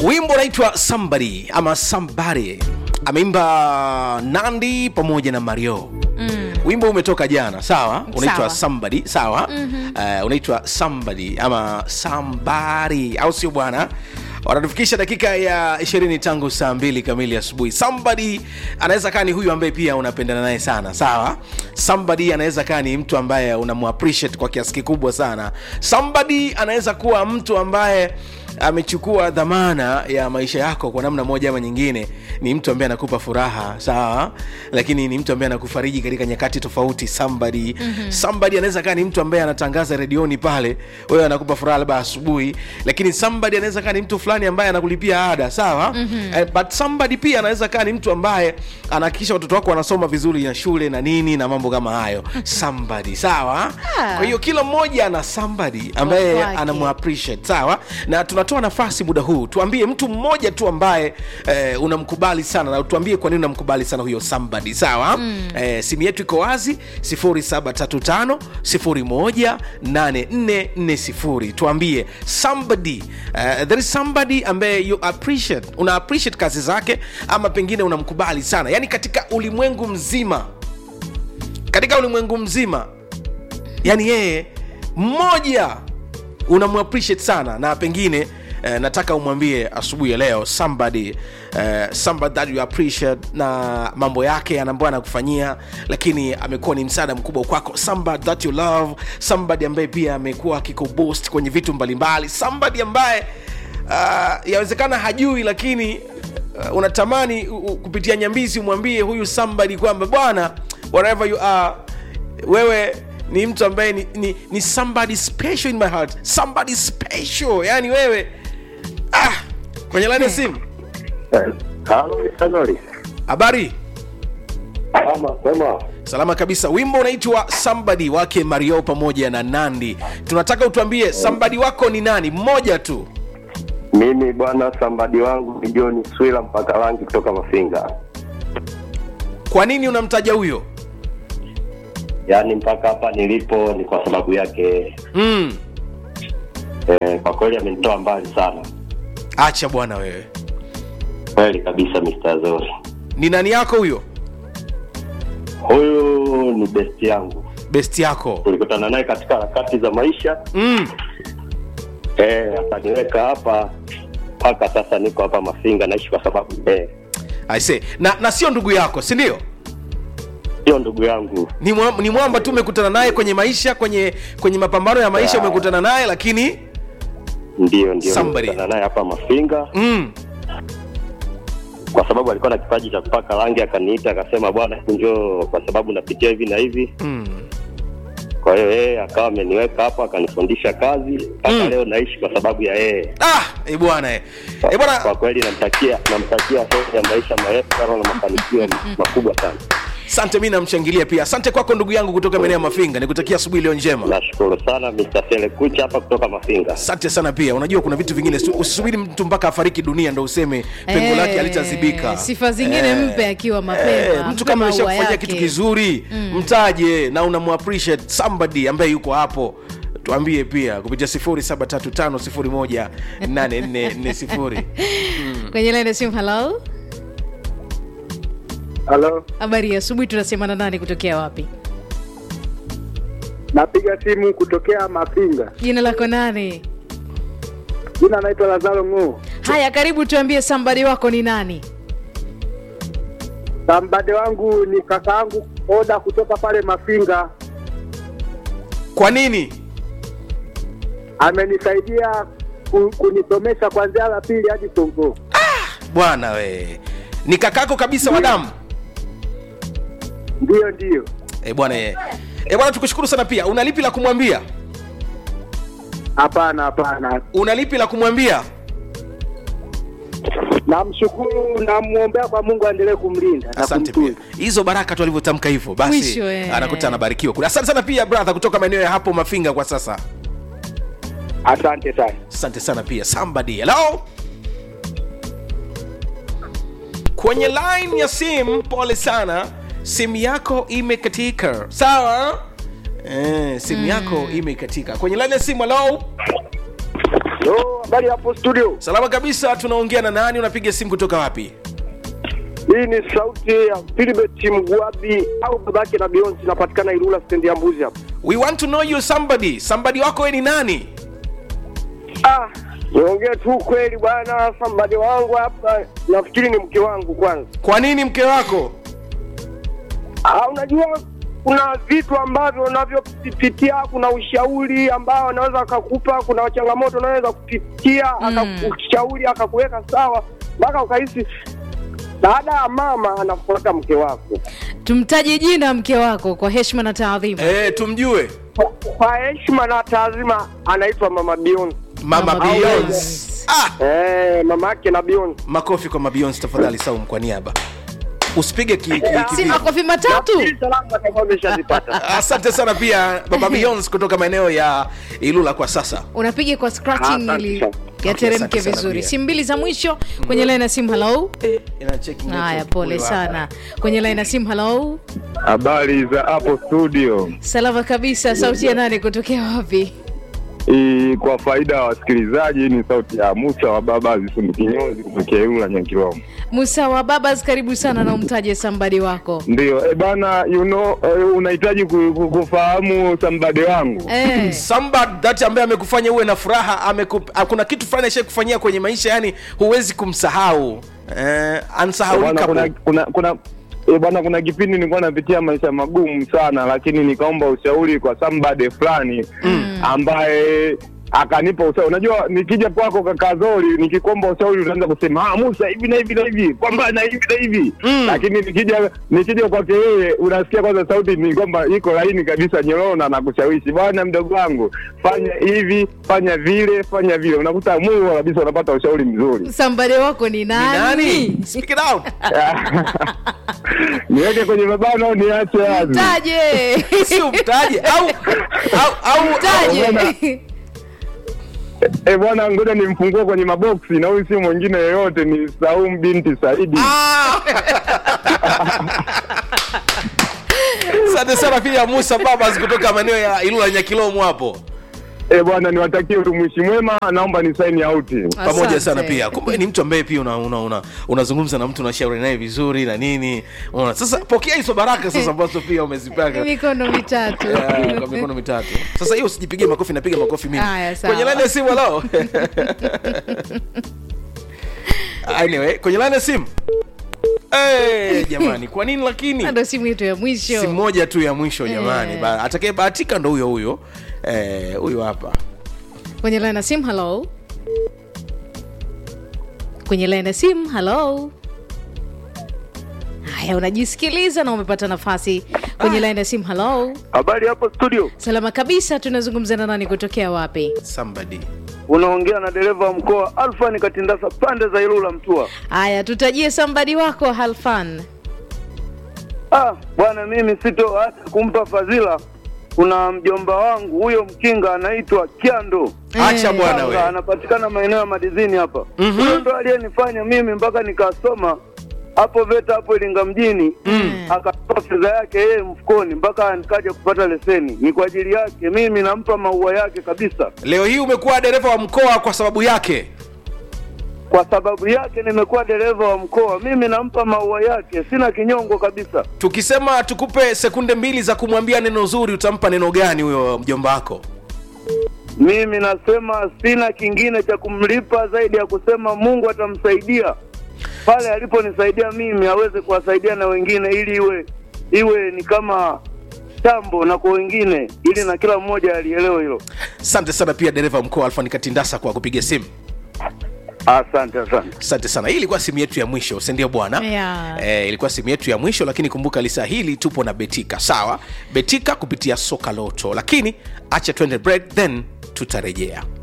wimbo unaitwa somebody ama somebody ameimba nandi pamoja na mario mm. wimbo umetoka jana sawa unaitwa Sawa. somebody sawa mm-hmm. uh, unaitwa somebody ama somebody au sio bwana wanatufikisha dakika ya ishirini tangu saa mbili kamili asubuhi somebody anaweza kaa ni huyu ambaye pia unapendana naye sana sawa somebody anaweza kaa ni mtu ambaye unamuappreciate kwa kiasi kikubwa sana somebody anaweza kuwa mtu ambaye amechukua dhamana ya maisha yako kwa namna moja ama nyingine ni mtu ambaye anakupa furaha sawa lakini ni mtu ambaye anakufariji katika nyakati tofauti somebody mm-hmm. somebody anaweza kaa ni mtu ambaye anatangaza redioni pale wewe anakupa furaha labda asubuhi lakini somebody anaweza kaa ni mtu fulani ambaye anakulipia ada sawa mm-hmm. eh, but somebody pia anaweza kaa ni mtu ambaye anahakikisha watoto wako wanasoma vizuri na shule na nini na mambo kama hayo somebody sawa Ah. kwa hiyo kila mmoja ana somebody ambaye Watu wake. anamu appreciate sawa na tunatoa nafasi muda huu tuambie mtu mmoja tu ambaye eh, unamkubali sana na tuambie kwa nini unamkubali sana huyo somebody sawa mm. eh, simu yetu iko wazi 0735 018440 tuambie somebody eh, there is somebody ambaye you appreciate una appreciate kazi zake ama pengine unamkubali sana yaani katika ulimwengu mzima katika ulimwengu mzima yani yeye mmoja unamuappreciate sana na pengine eh, nataka umwambie asubuhi ya leo somebody eh, somebody that you appreciate na mambo yake ambayo anakufanyia lakini amekuwa ni msaada mkubwa kwako somebody that you love somebody ambaye pia amekuwa akikuboost kwenye vitu mbalimbali somebody ambaye uh, yawezekana hajui lakini uh, unatamani uh, uh, kupitia nyambizi umwambie huyu somebody kwamba bwana wherever you are wewe ni mtu ambaye ni, ni, ni somebody special in my heart somebody special yani wewe ah, kwenye laini ya simu Halo, Sanori. habari Ama sema salama kabisa wimbo unaitwa somebody wake mario pamoja na nandi tunataka utuambie somebody wako ni nani mmoja tu mimi bwana, sambadi wangu ni John Swila mpaka rangi kutoka Mafinga, kwa nini unamtaja huyo yaani mpaka hapa nilipo ni kwa sababu yake. mm. Eh, kwa kweli amenitoa mbali sana, acha bwana wewe kweli kabisa, Mr. Zori. ni nani yako huyo Huyu ni best yangu, besti yako tulikutana naye katika harakati za maisha mm. eh, akaniweka hapa mpaka sasa niko hapa Mafinga, naishi kwa sababu eh, I say. na na sio ndugu yako si ndio sio ndugu yangu ni, mwa, ni mwamba tu umekutana naye kwenye maisha kwenye kwenye mapambano ya maisha Yeah. umekutana naye lakini ndio ndio Somebody. nilikutana naye hapa Mafinga mm. kwa sababu alikuwa na kipaji cha kupaka rangi, akaniita akasema, bwana, hebu njoo kwa sababu napitia hivi na hivi. Mm. Kwa hiyo yeye akawa ameniweka hapa, akanifundisha kazi mpaka Mm. leo naishi kwa sababu ya yeye. ah eh bwana eh Eh, Kwa bwana kweli namtakia namtakia heri ya maisha marefu sana na mafanikio makubwa sana. asante mi namshangilia pia asante kwako ndugu yangu kutoka maeneo ya mafinga nikutakia asubuhi iliyo njema Nashukuru sana Mr. Selekucha hapa kutoka Mafinga. asante sana pia unajua kuna vitu vingine si- usisubiri mtu mpaka afariki dunia ndo useme pengo Eh, lake alitazibika sifa zingine mpe akiwa mapema, Eh, mtu mpe kama maua ameshakufanyia yake. kitu kizuri mtaje na unamuappreciate somebody ambaye yuko hapo tuambie pia kupitia 0735018440 kwenye laini ya simu halo Halo, habari ya asubuhi tunasemana nani kutokea wapi napiga simu kutokea Mafinga. jina lako nani Jina naitwa Lazaro Ng'uu. haya karibu tuambie sambadi wako ni nani Sambade wangu ni kakaangu Oda kutoka pale Mafinga, kwa nini amenisaidia ku, kunisomesha kuanzia la pili hadi form four. bwana we ni kakako kabisa wa damu Ndiyo, ndiyo. e bwana e. e bwana tukushukuru sana pia una lipi la kumwambia Hapana, hapana. una lipi la kumwambia Namshukuru, namwombea kwa Mungu aendelee kumlinda na asante pia kumtunza. hizo baraka tu alivyotamka hivyo basi Mwisho, eh. anakuta anabarikiwa kule asante sana pia brother kutoka maeneo ya hapo mafinga kwa sasa Asante sana. asante sana pia somebody hello kwenye line ya simu pole sana simu yako imekatika sawa eh, simu yako imekatika kwenye line ya simu hello Yo, habari hapo studio. salama kabisa tunaongea na nani unapiga simu kutoka wapi Hii ni sauti ya Philbert Mgwabi au babake na Beyonce, inapatikana Ilula stendi ya Mbuzi hapo. we want to know you somebody somebody wako we ni nani Ah, niongee tu kweli bwana, sambadi wangu hapa nafikiri ni mke wangu kwanza. kwa nini mke wako Ah, unajua kuna vitu ambavyo unavyopitia, kuna ushauri ambao anaweza akakupa, kuna changamoto unaweza kupitia akakushauri akakuweka sawa mpaka ukahisi baada ya mama anafuata mke wako. tumtaje jina mke wako kwa heshima na taadhima e, tumjue Kwa- Kwa heshima na taazima anaitwa mama Beyonce. mama Mama Beyonce Beyonce. ah, Eh, mama yake na Beyonce. makofi kwa mabeyonce tafadhali saum kwa niaba usipige ki, ki, ki, si ki, makofi matatu Nafikiri salamu atakuwa ameshazipata. asante sana pia baba beyonce kutoka maeneo ya ilula kwa sasa unapiga kwa scratching Asante ili sana. yateremke asante sana vizuri pia. simu mbili za mwisho kwenye line ya simu halo Ina checking haya network pole huyu sana kwenye line ya simu halo Habari za hapo studio. salama kabisa sauti ya nani kutokea wapi I, kwa faida ya wasikilizaji ni sauti ya Musa wa baba Zisundu Kinyozi kutokea Ilula Nyankiromo. musa wa babas karibu sana na umtaje sambadi wako Ndio, e bana, you know, eh, unahitaji ku- ku- kufahamu sambade wangu. eh. somebody that ambaye amekufanya uwe na furaha amekup, ah, kuna kitu fulani ashai kufanyia kwenye maisha yani huwezi kumsahau eh, Bwana, ansahaulika kuna kuna kuna E bwana, kuna kipindi nilikuwa napitia maisha magumu sana, lakini nikaomba ushauri kwa somebody fulani ambaye akanipa ushauri. Unajua, nikija kwako kaka Zori, nikikomba ushauri unaanza kusema ah, Musa hivi na hivi na hivi, kwamba na hivi na hivi Mm. lakini nikija nikija kwake yeye, unasikia kwanza sauti ni kwamba iko laini kabisa, nyororo na nakushawishi, bwana mdogo wangu, fanya hivi, fanya vile, fanya vile, unakuta Mungu kabisa, unapata ushauri mzuri. sambadi wako ni Ni nani, nani speak it out niweke kwenye mabano au niache wazi? taje si umtaje au au au taje Eh bwana, ngoja nimfungue kwenye maboksi, na huyu si mwingine yeyote, ni Saum binti Saidi. Ah! asante sana pia musa babas kutoka maeneo ya ilula nyakilomo hapo Eh bwana, niwatakie utumishi mwema, naomba ni sign out. pamoja Asante. sana pia kumbe ni mtu ambaye pia unazungumza una, una, unazungumza na mtu unashauri naye vizuri na nini unaona sasa pokea hizo baraka sasa ambazo pia umezipaka mikono mitatu Ah, kwa mikono mitatu sasa hiyo usijipigie makofi napiga makofi mimi Haya, sawa. kwenye laini ya simu halo anyway kwenye laini ya simu hey, jamani kwa nini lakini ndo simu yetu ya si mwisho moja tu ya mwisho jamani Eh. Ba- atakayebahatika ndo huyo huyo Eh, huyo hapa kwenye line ya simu halo kwenye line ya simu halo haya unajisikiliza na umepata nafasi kwenye line ya simu halo Habari hapo studio. salama kabisa tunazungumza na nani kutokea wapi somebody Unaongea na dereva wa mkoa Alfani Katindasa pande za Ilula Mtua. haya tutajie sambadi wako halfan Ah, bwana mimi sito hata kumpa fadhila. Kuna mjomba wangu huyo mkinga anaitwa Kiando. acha Eh. bwana Tanga, we anapatikana maeneo ya madizini hapa. Mhm. Huyo ndo aliyenifanya mimi mpaka nikasoma hapo VETA hapo Iringa mjini Mm. akatoa fedha yake yeye mfukoni mpaka nikaja kupata leseni. Ni kwa ajili yake, mimi nampa maua yake kabisa. leo hii umekuwa dereva wa mkoa kwa sababu yake Kwa sababu yake nimekuwa dereva wa mkoa, mimi nampa maua yake, sina kinyongo kabisa. tukisema tukupe sekunde mbili za kumwambia neno zuri utampa neno gani huyo mjomba wako Mimi nasema sina kingine cha kumlipa zaidi ya kusema Mungu atamsaidia pale aliponisaidia mimi, aweze kuwasaidia na wengine, ili iwe iwe ni kama tambo na kwa wengine, ili na kila mmoja alielewe hilo. asante sana pia dereva wa mkoa alfani katindasa kwa kupiga simu Asante, asante. asante sana hii ilikuwa simu yetu ya mwisho sindio bwana Yeah. eh, ilikuwa simu yetu ya mwisho lakini kumbuka lisa hili tupo na betika sawa betika kupitia soka loto lakini acha twende break then tutarejea